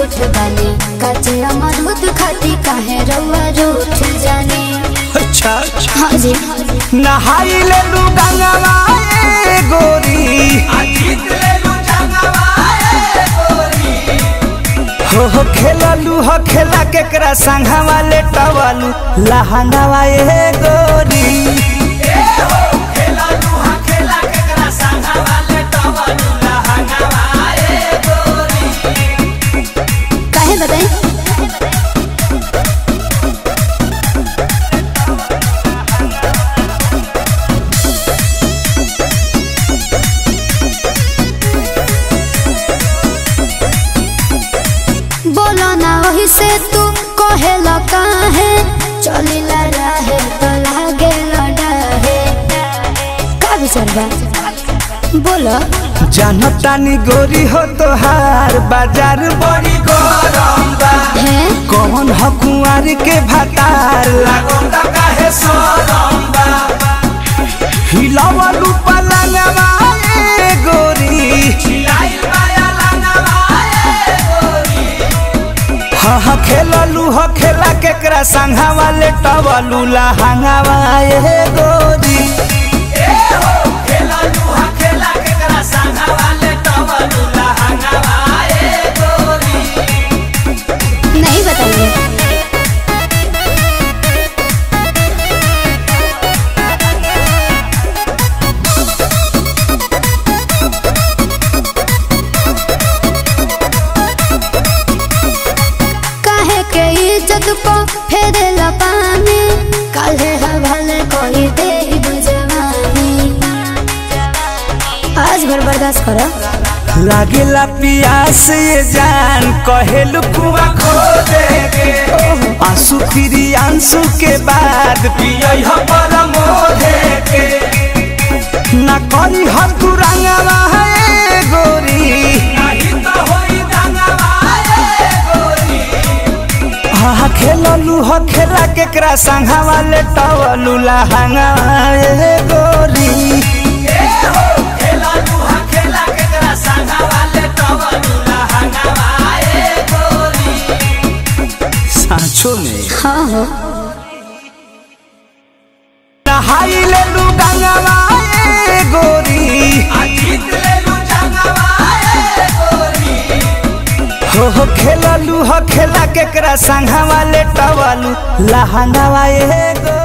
झूठ बानी काचे अमरूद खाती काहे रउआ रूठ जानी अच्छा हाँ जी नहाई ले लू गंगवा ए गोरी हो हो खेललू हो खेला केकरा संघवा ले टवलू लहंगवा ए गोरी काहे बताई बोलो ना वही से तू कहेला काहे चलिला रहे तो लागे लड़ाहे का विचार बा बोलो जानतानी गोरी हो तोहार बाजार बड़ी गरम बा है कौन हो कुंवर के भतार लागोंदा काहे सोरम बा हिलावलू पलंगवा ए गोरी हिलाइल माया लंगवा ए गोरी हा हा खेललू हो खेला केकरा संघवा ले टवलू लहंगवा ए गोरी नहीं बताइए काहे के इज्जत को फेरेला पानी काहे हवाले कोई दे जवानी आज भर बर्दाश्त करो लागेला पियास ये जान कहेलू कुआ खो देगे आंसू फिरी आंसू के बाद पियई हो परमो देगे ना करी हम तू रंगवा है गोरी नहीं तो होई रंगवा है गोरी हा खेललू हो खेला केकरा संघवा ले टवलू लहंगा ए गोरी सांचो में हाँ हो नहाई ले लू गंगवा ए गोरी हो हो खेललू हो खेला केकरा संघवा ले टवलू लहंगवा ए गोरी